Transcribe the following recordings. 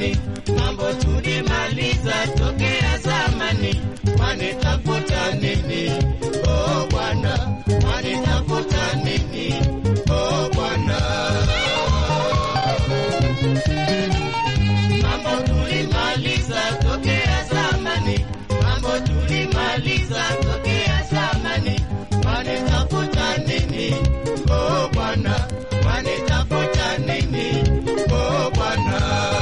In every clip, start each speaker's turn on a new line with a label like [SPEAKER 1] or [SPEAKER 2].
[SPEAKER 1] zamani, mambo tulimaliza tokea zamani. Wanitafuta nini? Oh Bwana, wanitafuta nini? Oh Bwana. Mambo tulimaliza tokea zamani, mambo tulimaliza tokea zamani. Wanitafuta nini? Oh Bwana, wanitafuta nini? Oh Bwana.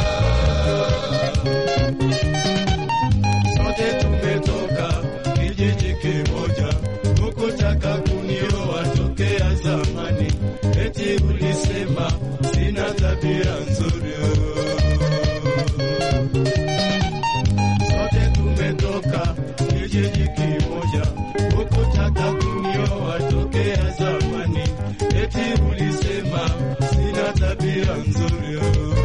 [SPEAKER 1] Sote tumetoka kijiji kimoja, hukutaka kunioa tokea zamani, eti ulisema sina tabia nzuri. Sote tumetoka kijiji kimoja, hukutaka kunioa tokea zamani, eti ulisema sina tabia nzuri.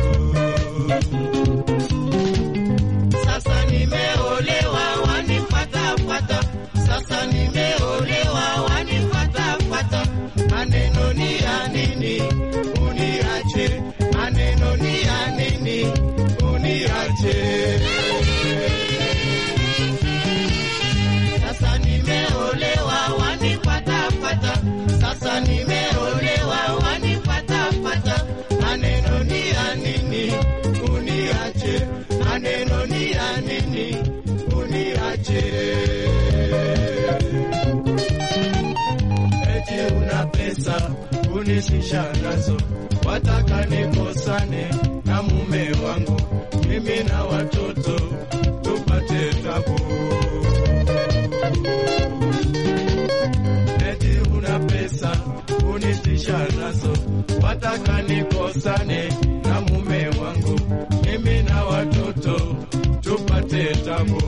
[SPEAKER 1] Sasa nimeolewa wanifuatafuata, sasa nimeolewa wanifuatafuata. Maneno ni ya nini? Uniache, maneno ni ya nini? Uniache. Sasa nimeolewa wanifuatafuata, sasa nimeolewa wanifuatafuata. Maneno ni ya nini? Uniache, maneno ni ya nini? Uniache. Eti una pesa unishisha nazo, wataka nikosane na mume wangu, mimi na watoto tupate tabu. Eti una pesa unishisha nazo, wataka nikosane na mume wangu, mimi na watoto tupate tabu.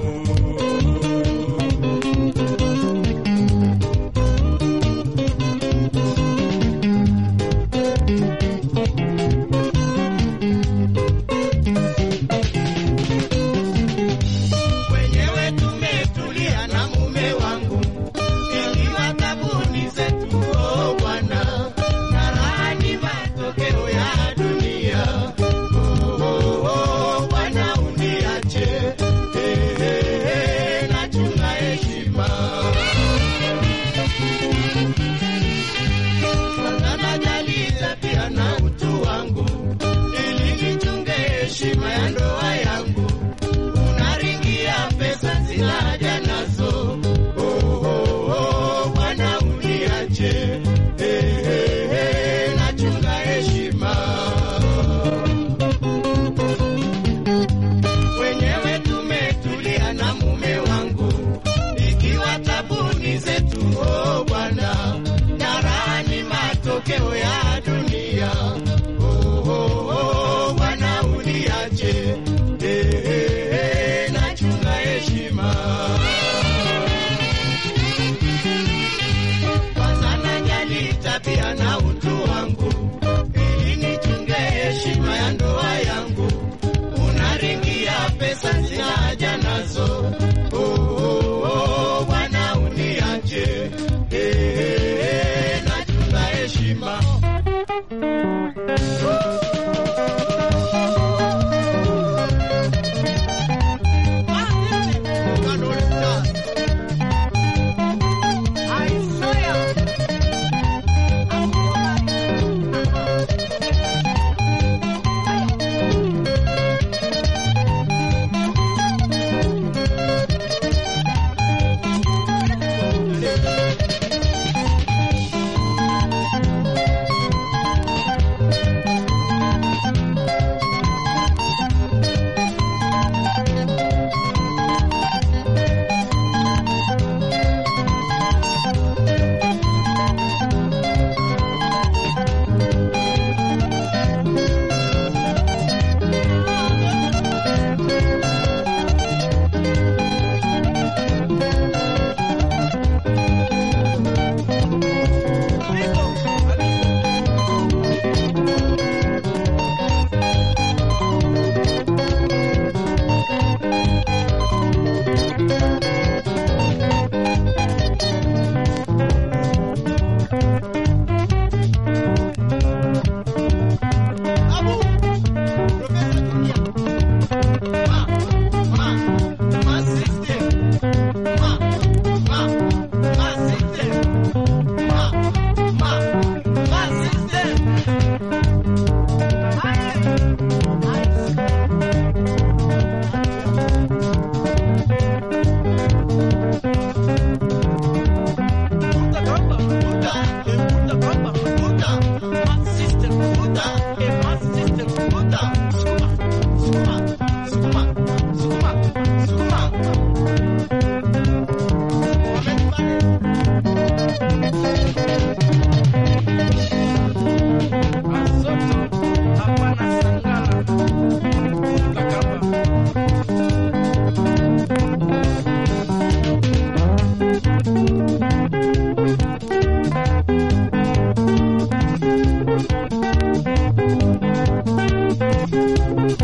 [SPEAKER 1] Wenyewe tumetulia na mume wangu, ikiwa tabuni zetu, oh Bwana, na raha ni matokeo ya dunia. Oh, oh, oh, Bwana uniache, eh, eh, eh, nachunga heshima kwanza najali tabia na utu wangu, ili nichunge heshima ya ndoa yangu unaringia pesa zina haja nazo. Oh, oh, oh, Bwana uniache, eh, eh, eh, nachunga heshima. Wenyewe tumetulia na mume wangu, ikiwa tabuni zetu, oh Bwana, na raha ni matokeo ya dunia. Oh, oh, oh, Bwana uniache, eh, eh, eh, nachunga heshima. Kwanza najali tabia na utu wangu, ili nichunge heshima ya ndoa yangu. Unaringia pesa zina haja nazo. Oh, oh, oh, Bwana uniache, eh, eh, eh, nachunga heshima.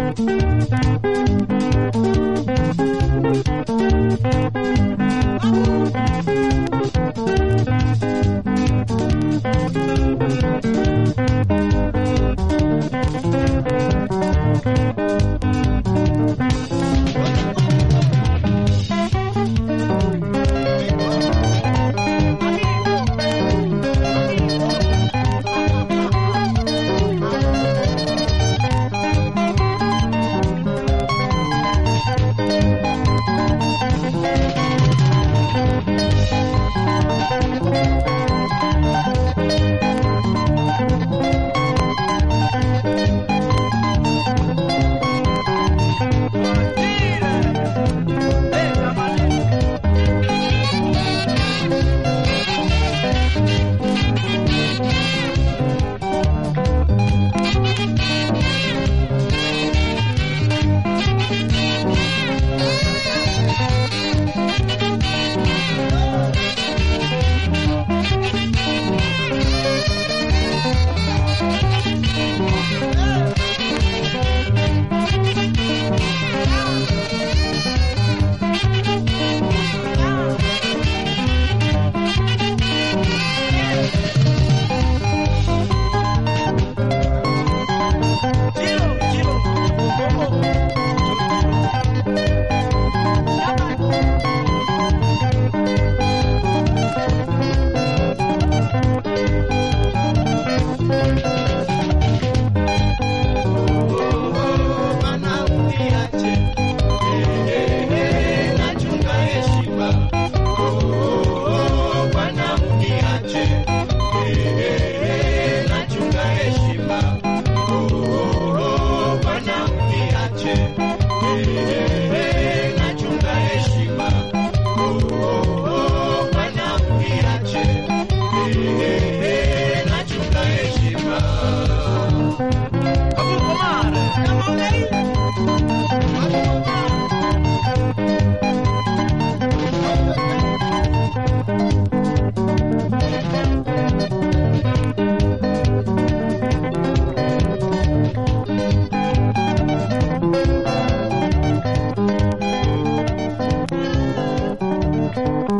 [SPEAKER 2] Thank